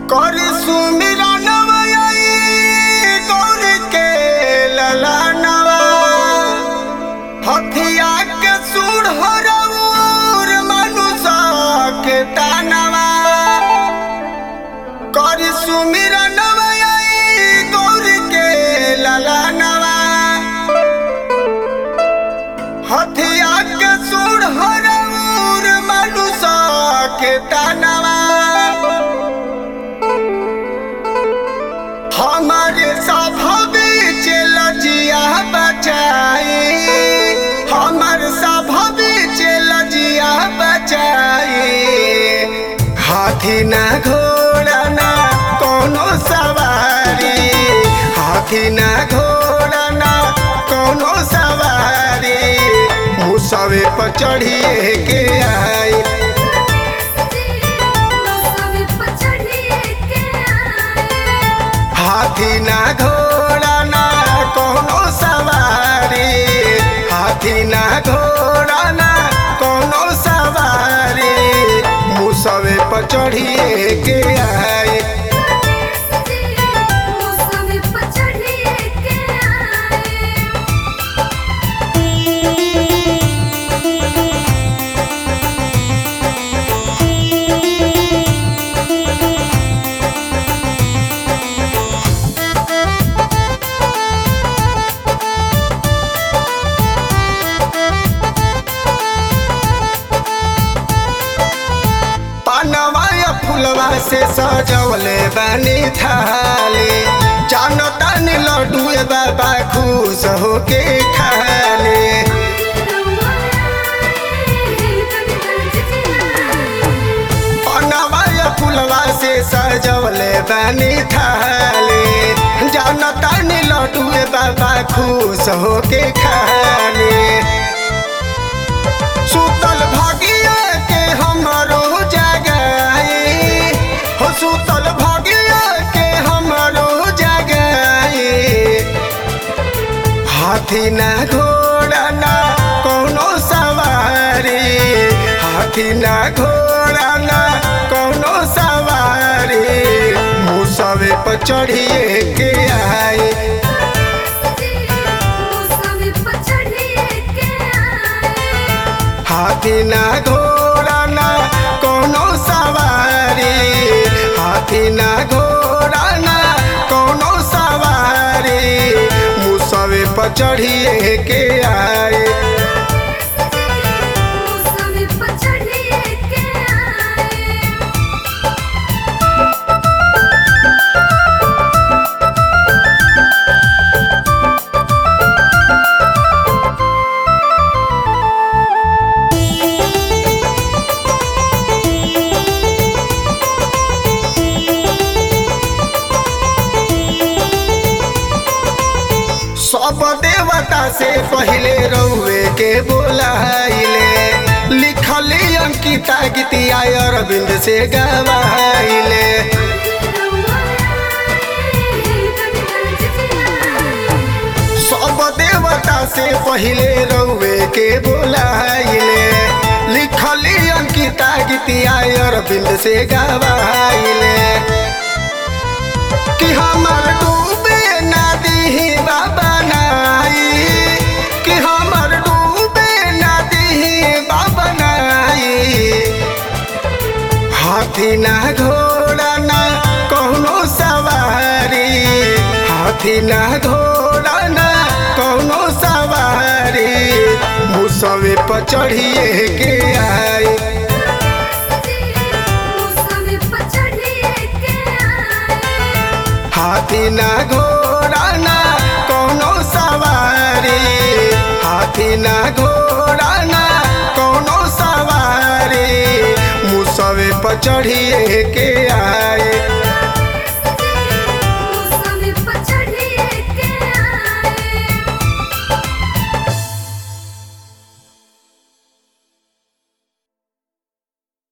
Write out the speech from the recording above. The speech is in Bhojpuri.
कर सुमिरनवा आई गौर के ललनवा हथिया के सूढ़ हरऊर मनुष्य के तानवा कर सुमिरनवा आई गौर के ललनवा हथिया के सूढ़ हरऊर मनुष्य के तानवा हमारे सभवे लजिया बचाई हमर सभवे लजिया बचाई हाथी ना घोड़ा ना कोनो सवारी हाथी ना घोड़ा ना कोनो सवारी मुसवे पर चढ़िए के आई हाथी ना घोड़ा ना कोनो सवारी हाथी ना घोड़ा ना कोनो सवारी मुसवे पर चढ़िए के आई पानवा या फुलवा से सजवले बानी थाली जानो तानी लड्डू बाबा खुश होके खाले पानवा या फुलवा से सजवले बानी थाली जानो तानी लड्डू बाबा खुश होके खाले सुतल भागिया के हमरो जगाई हो सुतल भागिया के हमरो जगाई हाथी ना घोड़ा ना कोनो सवारी हाथी ना घोड़ा ना कोनो सवारी मुसवे पर चढ़िए के आई हाथी ना घोड़ा ना कोनो सवारी हाथी ना घोड़ा ना कोनो सवारी मुसवे पर चढ़िए के आए सब देवता से पहले रउए के बोलाइले लिखली अंकिता गीतिया अरविंद से गवाइले सब देवता से पहले रउए के बोलाइले लिखली अंकिता गीतिया अरविंद से गवाइले कि हमर डूबे नदी बाबा नाई कि हमर डूबे नदी बाबा नाई हाथी ना घोड़ा ना कोनो सवारी हाथी ना घोड़ा ना कोनो सवारी मुसवे पर चढ़िए के आई हाथी ना घोड़ा ना कोनो सवारी हाथी ना घोड़ा ना कोनो सवारी मुसवे पर चढ़िए के